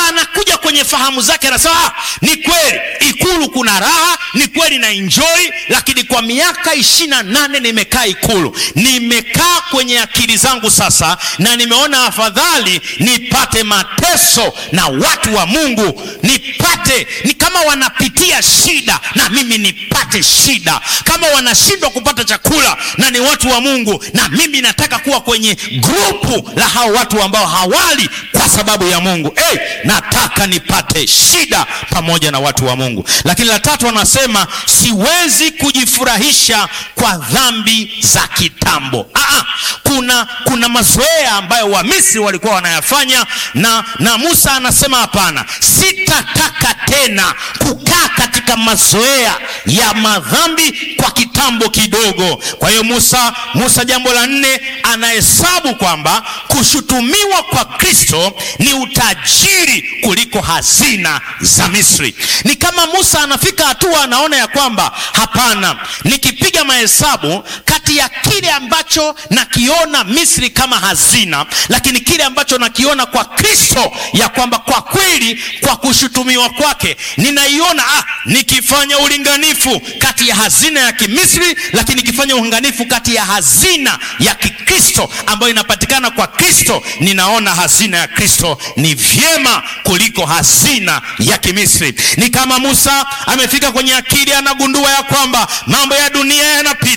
anakuja kwenye fahamu zake, anasema ni kweli ikulu kuna raha, ni kweli na enjoy, lakini kwa miaka ishirini na nane nimekaa ikulu, nimekaa kwenye akili zangu sasa, na nimeona afadhali nipate mateso na watu wa Mungu, nipate ni kama wanapitia shida na mimi nipate shida, kama wanashindwa kupata chakula na ni watu wa Mungu, na mimi nataka kuwa kwenye grupu la hao watu ambao hawali kwa sababu ya Mungu. Hey, nataka nipate shida pamoja na watu wa Mungu. Lakini la tatu anasema siwezi kujifurahisha kwa dhambi za kitambo. Aa, kuna, kuna mazoea ambayo Wamisri walikuwa wanayafanya na, na Musa anasema hapana, sitataka tena kukaa katika mazoea ya madhambi kwa kitambo kidogo. Kwa hiyo Musa, Musa jambo la nne anahesabu kwamba kushutumiwa kwa Kristo ni utajiri kuliko hazina za Misri. Ni kama Musa anafika hatua anaona ya kwamba hapana, nikipiga mahesabu kati ya kile ambacho nakiona Misri kama hazina, lakini kile ambacho nakiona kwa Kristo ya kwamba kwa kweli kwa kushutumiwa kwake ninaiona ah, nikifanya ulinganifu kati ya hazina ya Kimisri, lakini nikifanya ulinganifu kati ya hazina ya Kikristo ambayo inapatikana kwa Kristo, ninaona hazina ya Kristo ni vyema kuliko hazina ya Kimisri. Ni kama Musa amefika kwenye akili, anagundua ya kwamba mambo ya dunia yanapita